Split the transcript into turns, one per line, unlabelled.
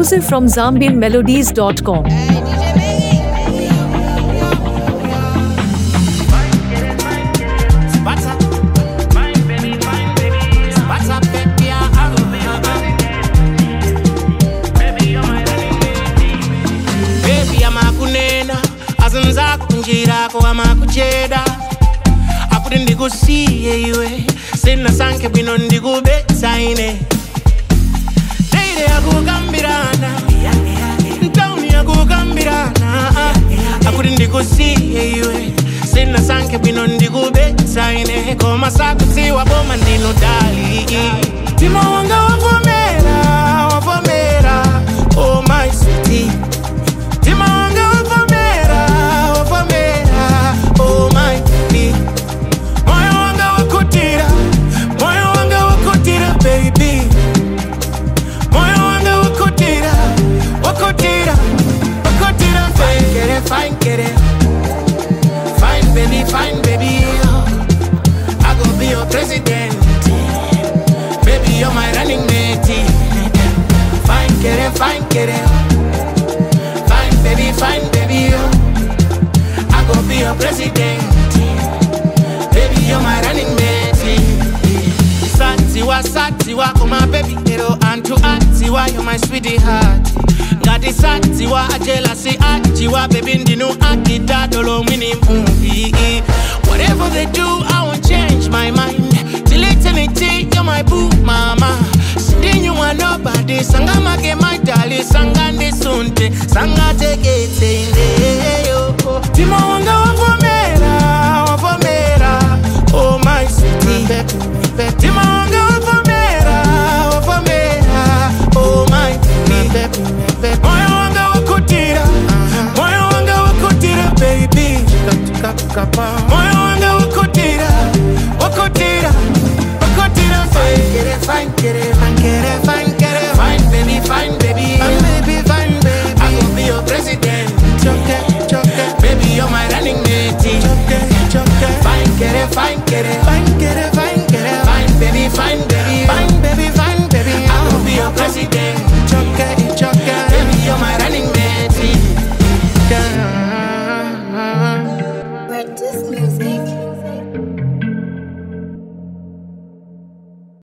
exclusive from ZambianMelodies.com.
What's up? Fine baby, fine baby. What's up, baby? Ah, ah, ah. Baby amakunena azinza kunjirako amakucheda akuti ndikusiye iwe sina sanke bwino ndikubetsa ine teire yakukambirana ntauni yakukambirana akuti ndikusiye iwe sina sanke bwino ndikubetsa ine koma sakudziwa boma ndino dali mtima wanga wavomera wavomera oh my sweetie mtima wanga wavomera wavomera oh my baby moyo wanga wakutira moyo wanga wakutira baby moyo wanga wakutira wakutira wakutira fine get it fine get it fine baby fine baby I go be your president baby you're my running mate fine get it fine get it fine baby fine baby I go be your president baby you're my running mate satiwa satiwa koma baby ero antu atiwa you're my sweetheart ngati satiwa ajelasi ajiwa baby ndinu akitadolo mwini mumbi whatever they do i won't change my mind till eternity you're my boo mama sindinyumwa nobody sangamake my dali sangandisunte sangatekete indeyo mtima wanga wavomera wavomera oh my sweetie mtima wanga wavomera wavomera oh my baby moyo wanga wakutira moyo wanga wakutira baby moyo